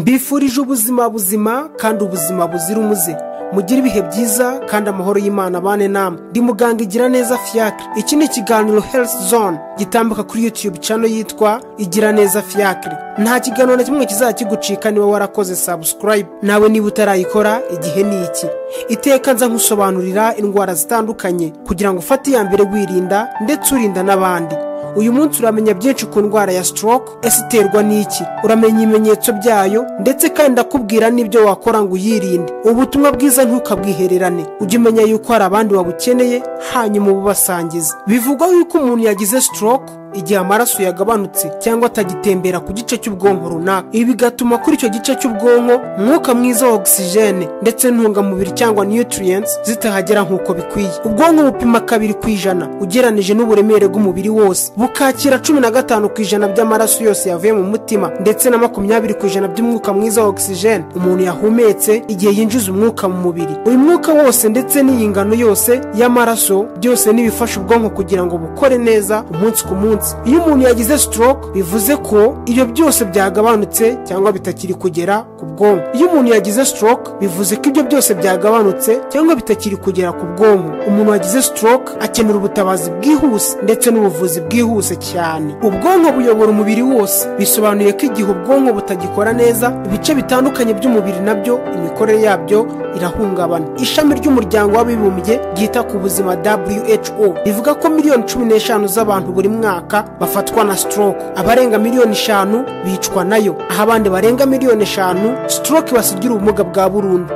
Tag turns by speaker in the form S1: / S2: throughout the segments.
S1: mbifurije ubuzima buzima kandi ubuzima buzira umuze mugire ibihe byiza kandi amahoro y'imana abane namwe ndi muganga igira neza fiyakire iki ni ikiganiro health zone gitambuka kuri youtube channel yitwa igira neza fiyakire nta kiganiro na kimwe kizajya kigucika niba warakoze subscribe nawe niba utarayikora igihe ni iki iteka nza nkusobanurira indwara zitandukanye kugira ngo ufate iya mbere wirinda ndetse urinda n'abandi uyu munsi uramenya byinshi ku ndwara ya stroke ese iterwa n'iki uramenya ibimenyetso byayo ndetse kandi ndakubwira n'ibyo wakora ngo uyirinde ubutumwa bwiza ntukabwihererane ujye umenya yuko hari abandi babukeneye hanyuma ububasangize bivugwa yuko umuntu yagize stroke igihe amaraso yagabanutse cyangwa atagitembera ku gice cy'ubwonko runaka ibi bigatuma kuri icyo gice cy'ubwonko umwuka mwiza wa ogisijene ndetse n'intungamubiri cyangwa nutrients zitahagera nk'uko bikwiye ubwonko bupima kabiri ku ijana ugeranije n'uburemere bw'umubiri wose bukakira cumi na gatanu ku ijana by'amaraso yose yavuye mu mutima ndetse na makumyabiri ku ijana by'umwuka mwiza wa ogisijene umuntu yahumetse igihe yinjiza umwuka mu mubiri uyu mwuka wose ndetse n'iyi ngano yose y'amaraso byose n'ibifasha ubwonko kugira ngo bukore neza umunsi ku munsi iyo umuntu yagize stroke bivuze ko ibyo byose byagabanutse cyangwa bitakiri kugera ku bwonko iyo umuntu yagize stroke bivuze ko ibyo byose byagabanutse cyangwa bitakiri kugera ku bwonko umuntu wagize stroke akenera ubutabazi bwihuse ndetse n'ubuvuzi bwihuse cyane ubwonko buyobora umubiri wose bisobanuye ko igihe ubwonko butagikora neza ibice bitandukanye by'umubiri nabyo imikorere yabyo irahungabana ishami ry'umuryango w'abibumbye ryita ku buzima who rivuga ko miliyoni cumi n'eshanu z'abantu buri mwaka bafatwa na stroke abarenga miliyoni eshanu bicwa nayo aho abandi barenga miliyoni eshanu stroke ibasigira ubumuga bwa burundu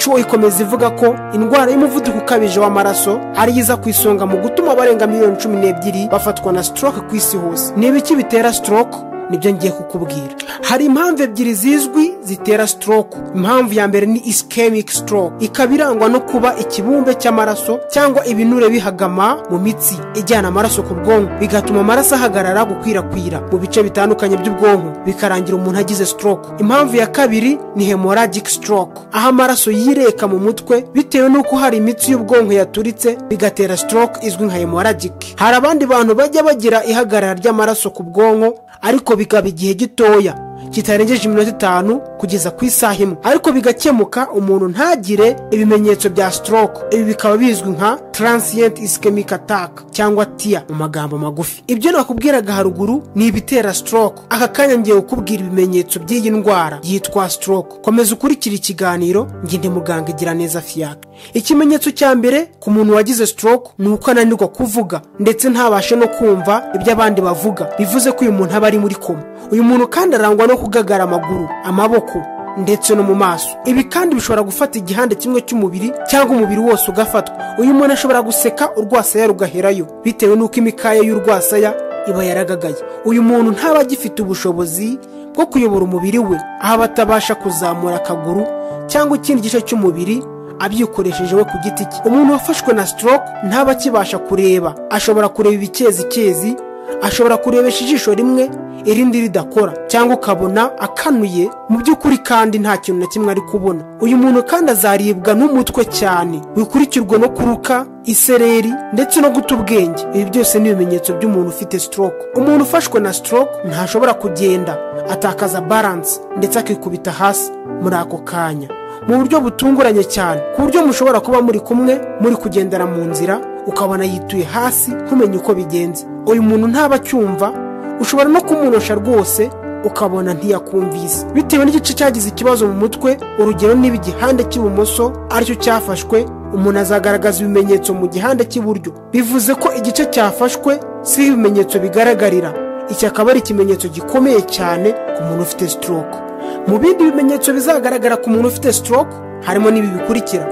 S1: who ikomeza ivuga ko indwara y'umuvuduko ukabije w'amaraso ariyo iza ku isonga mu gutuma abarenga miliyoni cumi n'ebyiri bafatwa na stroke ku isi hose ni ibiki bitera stroke nibyo ngiye kukubwira hari impamvu ebyiri zizwi zitera stroke impamvu ya mbere ni ischemic stroke ikaba irangwa no kuba ikibumbe cy'amaraso cyangwa ibinure bihagama mu mitsi ijyana amaraso ku bwonko bigatuma amaraso ahagarara gukwirakwira mu bice bitandukanye by'ubwonko bikarangira umuntu agize stroke impamvu ya kabiri ni hemorrhagic stroke aho amaraso yireka mu mutwe bitewe n'uko hari imitsi y'ubwonko yaturitse bigatera stroke izwi nka hemorrhagic hari abandi bantu bajya bagira ihagarara ry'amaraso ku bwonko ariko bikaba igihe gitoya kitarengeje iminota itanu kugeza ku isaha imwe ariko bigakemuka umuntu ntagire ibimenyetso bya stroke ibi bikaba bizwi nka transient ischemic attack cyangwa tia mu magambo magufi ibyo nakubwiraga haruguru ni ibitera stroke aka kanya ngiye kukubwira ibimenyetso by'iyi ndwara yitwa stroke komeza ukurikira ikiganiro ngende muganga igira neza fiyaka ikimenyetso cya mbere ku muntu wagize stroke ni uko ananirwa kuvuga ndetse ntabashe no kumva ibyo abandi bavuga bivuze ko uyu muntu aba ari muri koma uyu muntu kandi arangwa no kugagara amaguru amaboko ndetse no mu maso ibi kandi bishobora gufata igihande kimwe cy'umubiri cyangwa umubiri wose ugafatwa uyu muntu ashobora guseka urwasaya rugaherayo bitewe n'uko imikaya y'urwasaya iba yaragagaye uyu muntu ntaba agifite ubushobozi bwo kuyobora umubiri we aho aba atabasha kuzamura akaguru cyangwa ikindi gice cy'umubiri abyikoresheje we ku giti cye umuntu wafashwe na stroke ntaba akibasha kureba ashobora kureba ibikezi ashobora kurebesha ijisho rimwe irindi ridakora cyangwa ukabona akanuye mu by'ukuri kandi nta kintu na kimwe ari kubona uyu muntu kandi azaribwa n'umutwe cyane wikurikirwa no kuruka isereri ndetse no guta ubwenge ibi byose ni ibimenyetso by'umuntu ufite stroke umuntu ufashwe na stroke ntashobora kugenda atakaza balance ndetse akikubita hasi muri ako kanya mu buryo butunguranye cyane ku buryo mushobora kuba muri kumwe muri kugendera mu nzira ukabona yituye hasi ntumenye uko bigenze uyu muntu ntaba acyumva ushobora no kumunosha rwose ukabona ntiyakumvise bitewe n'igice cyagize ikibazo mu mutwe urugero niba igihande cy'ibumoso aricyo cyafashwe umuntu azagaragaza ibimenyetso mu gihande cy'iburyo bivuze ko igice cyafashwe si ibimenyetso bigaragarira iki akaba ari ikimenyetso gikomeye cyane ku muntu ufite stroke mu bindi bimenyetso bizagaragara ku muntu ufite stroke harimo n'ibi bikurikira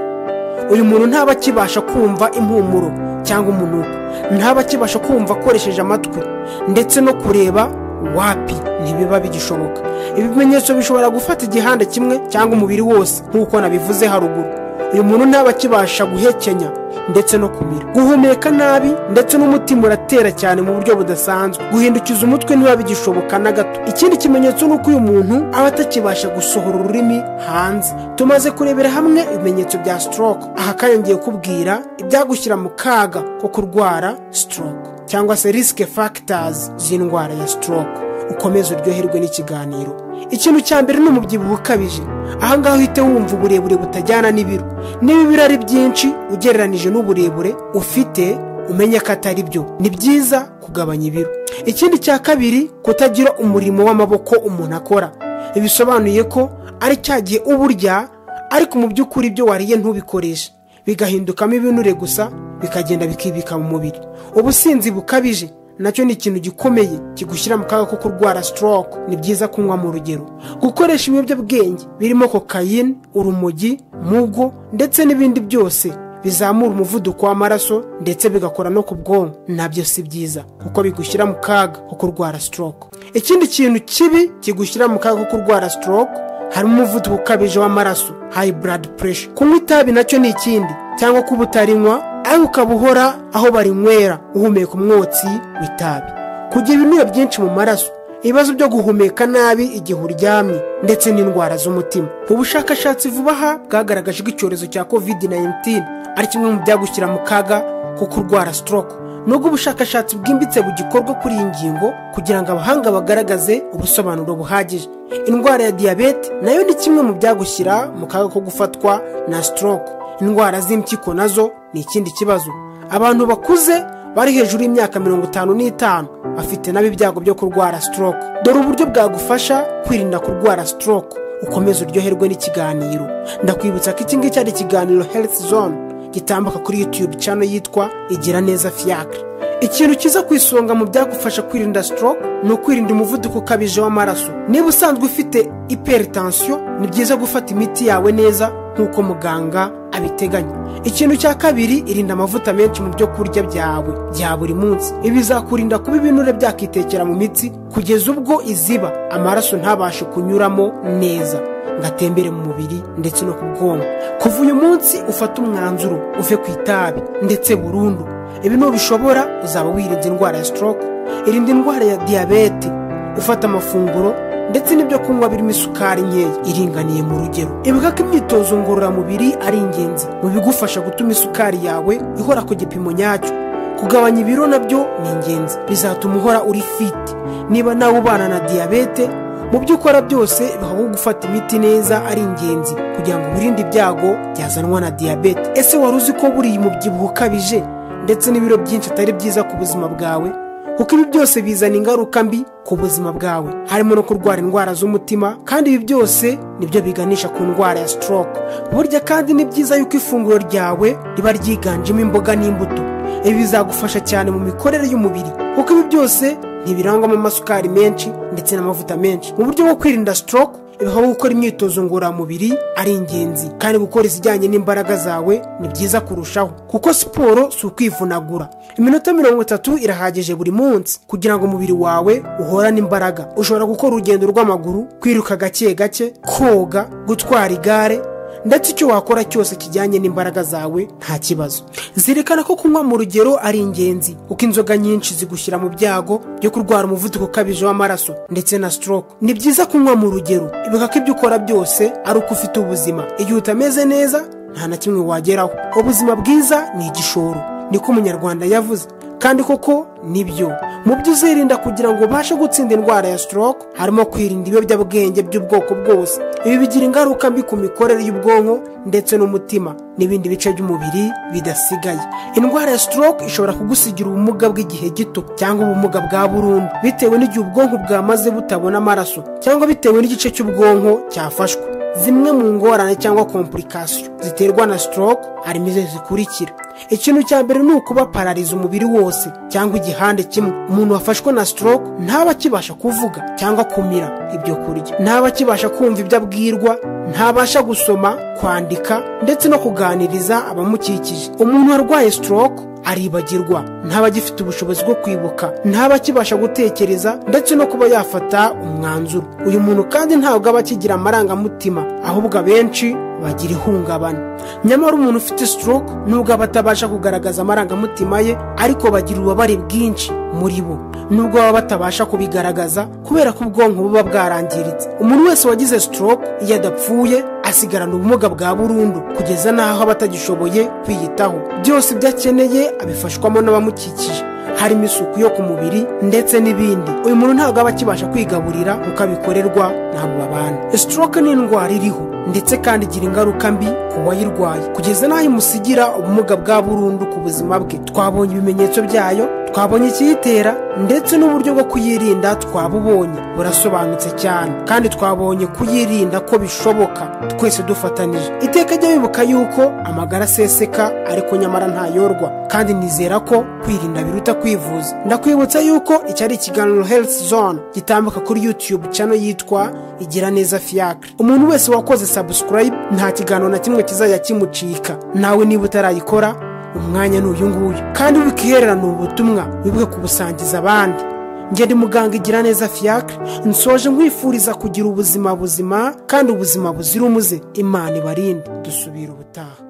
S1: uyu muntu ntaba akibasha kumva impumuro cyangwa umunuko ntaba akibasha kumva akoresheje amatwi ndetse no kureba wapi ntibiba bigishoboka ibi bimenyetso bishobora gufata igihanda kimwe cyangwa umubiri wose nk'uko nabivuze haruguru uyu muntu ntaba akibasha guhekenya ndetse no kumira guhumeka nabi ndetse n'umutima uratera cyane mu buryo budasanzwe guhindukiza umutwe ntibiba bigishoboka na gato ikindi kimenyetso ni uko uyu muntu aba atakibasha gusohora ururimi hanze tumaze kurebera hamwe ibimenyetso bya stroke aha kanya ngiye kubwira ibyagushyira mu kaga ko kurwara stroke cyangwa se risike fagitazi z'indwara ya stroke ukomeze uryoherwe n'ikiganiro ikintu cya mbere ni umubyibuho ukabije ahangaha uhite wumva uburebure butajyana n'ibiro niba ibiro ari byinshi ugereranije n'uburebure ufite umenya ko atari byo ni byiza kugabanya ibiro ikindi cya kabiri kutagira umurimo w'amaboko umuntu akora bisobanuye ko ari cya gihe uba urya ariko mu by'ukuri ibyo wariye ntubikoreshe bigahindukamo ibinure gusa bikagenda bikibika mu mubiri ubusinzi bukabije nacyo ni ikintu gikomeye kigushyira mu kaga ko kurwara sitoroke ni byiza kunywa mu rugero gukoresha ibiyobyabwenge birimo kokayine urumogi mugo ndetse n'ibindi byose bizamura umuvuduko w'amaraso ndetse bigakora no ku bwonko nabyo si byiza kuko bigushyira mu kaga ko kurwara sitoroke ikindi kintu kibi kigushyira mu kaga ko kurwara sitoroke harimo umuvuduko ukabije w'amaraso hayi buradi puresha kunywa itabi nacyo ni ikindi cyangwa kuba utarinywa ariko ukaba uhora aho barinywera uhumeka umwotsi w'itabi kugira ibinure byinshi mu maraso ibibazo byo guhumeka nabi igihe uryamye ndetse n'indwara z'umutima ubushakashatsi vuba aha bwagaragaje ko icyorezo cya covid 19 ari kimwe mu byagushyira mu kaga ko kurwara stroke nubwo ubushakashatsi bwimbitse bugikorwa kuri iyi ngingo kugira ngo abahanga bagaragaze ubusobanuro buhagije indwara ya diyabete nayo ni kimwe mu byagushyira mu kaga ko gufatwa na stroke indwara z'impyiko nazo ni ikindi kibazo abantu bakuze bari hejuru y'imyaka mirongo itanu n'itanu bafite nabo ibyago byo kurwara stroke dore uburyo bwagufasha kwirinda kurwara stroke ukomeze uryoherwe n'ikiganiro ndakwibutsa ko iki ngiki ari ikiganiro health zone gitambuka kuri youtube cano yitwa igira neza fiacre ikintu cyiza ku isonga mu byagufasha kwirinda stroke ni ukwirinda umuvuduko ukabije w'amaraso niba usanzwe ufite hypertension ni byiza gufata imiti yawe neza nk'uko muganga abiteganya ikintu cya kabiri irinda amavuta menshi mu byo kurya byawe bya buri munsi ibi bizakurinda kuba ibinure byakitekera mu mitsi kugeza ubwo iziba amaraso ntabashe kunyuramo neza ngatembere mu mubiri ndetse no ku bwonko kuva uyu munsi ufate umwanzuro uve ku itabi ndetse burundu ibi nubishobora uzaba wirinze indwara ya stroke irinda indwara ya diyabete ufata amafunguro ndetse n'ibyo kunywa birimo isukari nkeya iringaniye mu rugero ibuka ko imyitozo ngororamubiri ari ingenzi mu bigufasha gutuma isukari yawe ihora ku gipimo nyacyo kugabanya ibiro nabyo ni ingenzi bizatuma uhora uri fiti niba nawe ubana na diyabete mu byo ukora byose bihaho gufata imiti neza ari ingenzi kugira ngo wirinde ibyago byazanwa na diyabete ese wari uzi ko buriya umubyibuho ukabije ndetse n'ibiro byinshi atari byiza ku buzima bwawe kuko ibi byose bizana ingaruka mbi ku buzima bwawe harimo no kurwara indwara z'umutima kandi ibi byose nibyo biganisha ku ndwara ya stroke burya kandi ni byiza yuko ifunguro ryawe riba ryiganjemo imboga n'imbuto ibi bizagufasha cyane mu mikorere y'umubiri kuko ibi byose ntibirangwamo amasukari menshi ndetse n'amavuta menshi mu buryo bwo kwirinda stroke ibihaho gukora imyitozo ngororamubiri ari ingenzi kandi gukora izijyanye n'imbaraga zawe ni byiza kurushaho kuko siporo si ukwivunagura iminota mirongo itatu irahagije buri munsi kugira ngo umubiri wawe uhorane imbaraga ushobora gukora urugendo rw'amaguru kwiruka gake gake koga gutwara igare ndetse icyo wakora cyose kijyanye n'imbaraga zawe nta kibazo zirikana ko kunywa mu rugero ari ingenzi kuko inzoga nyinshi zigushyira mu byago byo kurwara umuvuduko ukabije w'amaraso ndetse na stroke ni byiza kunywa mu rugero ibuka ko ibyo ukora byose ari uko ufite ubuzima igihe utameze neza nta na kimwe wageraho ubuzima bwiza ni igishoro niko umunyarwanda yavuze kandi koko nibyo mu byo uzirinda kugira ngo ubashe gutsinda indwara ya stroke harimo kwirinda ibiyobyabwenge by'ubwoko bwose ibi bigira ingaruka mbi ku mikorere y'ubwonko ndetse n'umutima n'ibindi bice by'umubiri bidasigaye indwara ya stroke ishobora kugusigira ubumuga bw'igihe gito cyangwa ubumuga bwa burundu bitewe n'igihe ubwonko bwamaze butabona amaraso cyangwa bitewe n'igice cy'ubwonko cyafashwe zimwe mu ngorane cyangwa kompurikasiyo ziterwa na stroke harimo izo zikurikira ikintu cya mbere ni ukuba parariza umubiri wose cyangwa igihande kimwe umuntu wafashwe na stroke ntaba akibasha kuvuga cyangwa kumira ibyo kurya ntaba akibasha kumva ibyo abwirwa ntabasha gusoma kwandika ndetse no kuganiriza abamukikije umuntu warwaye stroke aribagirwa ntaba agifite ubushobozi bwo kwibuka ntaba akibasha gutekereza ndetse no kuba yafata umwanzuro uyu muntu kandi ntabwo aba akigira amarangamutima ahubwo abenshi bagira ihungabana nyamara umuntu ufite stroke nubwo aba atabasha kugaragaza amarangamutima ye ariko bagira ububabare bwinshi muri bo nubwo baba batabasha kubigaragaza kubera ko ubwonko buba bwarangiritse umuntu wese wagize stroke iyo adapfuye asigarana ubumuga bwa burundu kugeza n'aho aba atagishoboye kwiyitaho byose ibyo akeneye abifashwamo n'abamukikije harimo isuku yo ku mubiri ndetse n'ibindi uyu muntu ntabwo aba akibasha kwigaburira kuko abikorerwa ntabwo babana stroke ni indwara iriho ndetse kandi igira ingaruka mbi ku wayirwaye kugeza n'aho imusigira ubumuga bwa burundu ku buzima bwe twabonye ibimenyetso byayo twabonye ikiyitera ndetse n'uburyo bwo kuyirinda twabubonye burasobanutse cyane kandi twabonye kuyirinda ko bishoboka twese dufatanije iteka jya wibuka yuko amagara aseseka ariko nyamara ntayorwa kandi nizera ko kwirinda biruta kwivuza ndakwibutsa yuko iki ari ikiganiro health zone gitambuka kuri youtube channel yitwa igira neza fiacre umuntu wese wakoze subscribe nta kiganiro na kimwe kizajya kimucika nawe niba utarayikora umwanya ni uyu nguyu kandi wikihererana ubu butumwa wibuke kubusangiza abandi njye ndi muganga igira neza fiacre nsoje nkwifuriza kugira ubuzima buzima kandi ubuzima buzira umuze imana ibarinde dusubira ubutaha